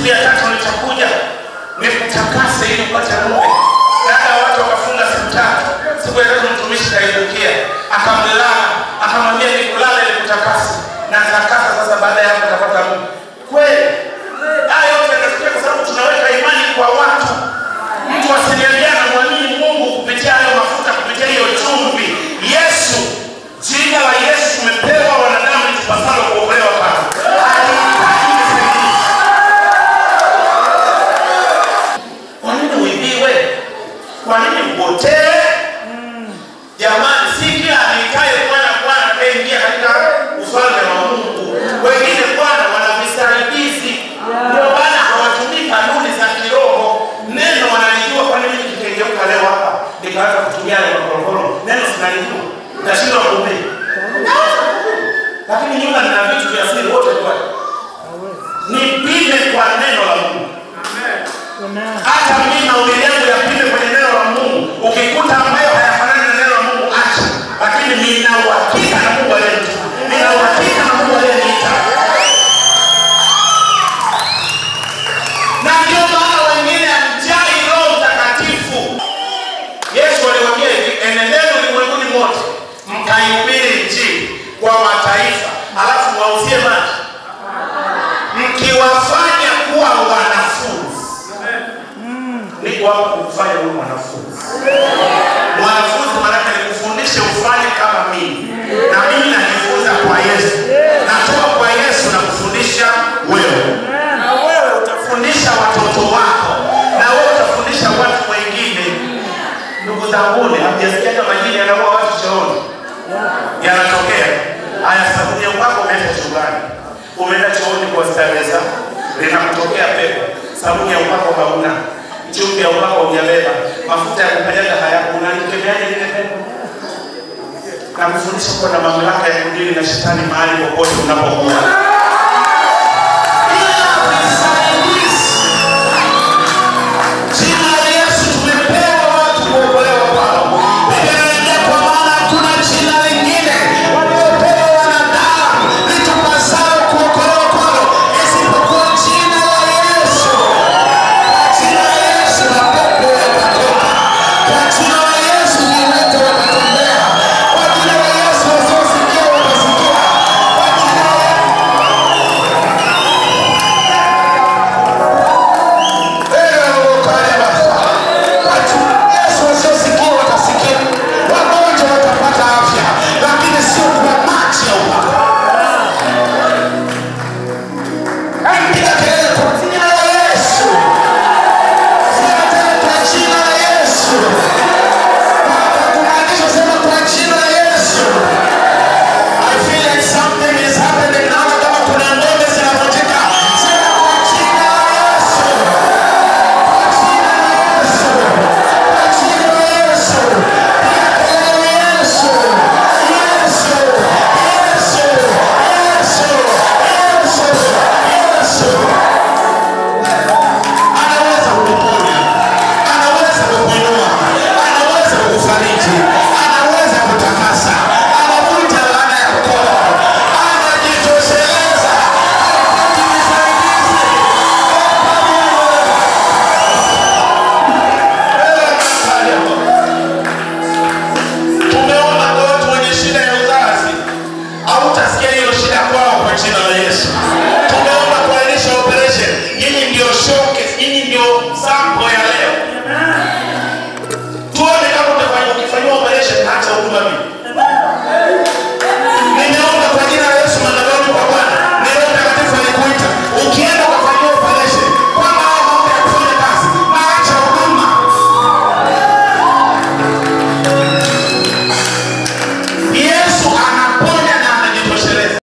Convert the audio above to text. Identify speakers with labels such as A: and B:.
A: siku ya tatu nitakuja nikutakase ili upate mume. Dada watu wakafunga siku tatu. Siku ya tatu mtumishi kaibukia, akamlala, akamwambia nikulala nikutakase. Na takasa sasa, baada ya hapo utapata mume. Kweli haya yote yanatokea kwa sababu tunaweka imani kwa watu. Mtu asiniambia anamwamini Mungu kupitia hayo mafuta, kupitia hiyo chumvi. Yesu, jina la Yesu tumepewa wanadamu tupasalo kuokolewa kwake. Halihitaji usaidizi. Kwa nini uibiwe? Kwa nini upotee? Jamani, si kila anaitaye Bwana Bwana ataingia katika ufalme wa Mungu. Wengine Bwana wana visaidizi, ndio maana hawatumii kanuni za kiroho. Neno wanalijua. Kwa nini nikikengeuka leo hapa nikaanza kutumia yale makorokoro? Neno sinalijua, nashindwa kuhubiri, lakini nyuma nina vitu vya siri wote kwa nipime kwa neno la Mungu hata mimi mahubiri yangu yapime kwenye neno la Mungu. Ukikuta ambayo hayafanani na neno la Mungu acha, lakini nina uhakika na Mungu aliyeniita, nina uhakika na Mungu aliyeniita. Na ndio maana wengine hamjai Roho Mtakatifu. Yesu aliwaambia hivi, enendeni ulimwenguni mote mkaihubiri Injili kwa mataifa, alafu wauzie maji, mkiwafanya kuwa wanafunzi niko hapa kukufanya wewe mwanafunzi. Mwanafunzi maanake ni kufundisha ufanye kama mimi, na mimi najifunza kwa Yesu, natoka kwa Yesu na kufundisha wewe, na wewe utafundisha watoto wako, na wewe utafundisha watu wengine. Ndugu zanguni, hamjasikia kama majini yanaua watu chooni? Yanatokea haya. Sabuni ya upako umeenda chumbani, umeenda chooni kwa starehe zako, linakutokea pepo. Sabuni ya upako hauna chumvi ya upako hujabeba, mafuta ya kukanyaga hayapo, unalikemeaje lile pepo? Na kufundisha kuwa na mamlaka ya kudili na shetani mahali popote unapokuwa.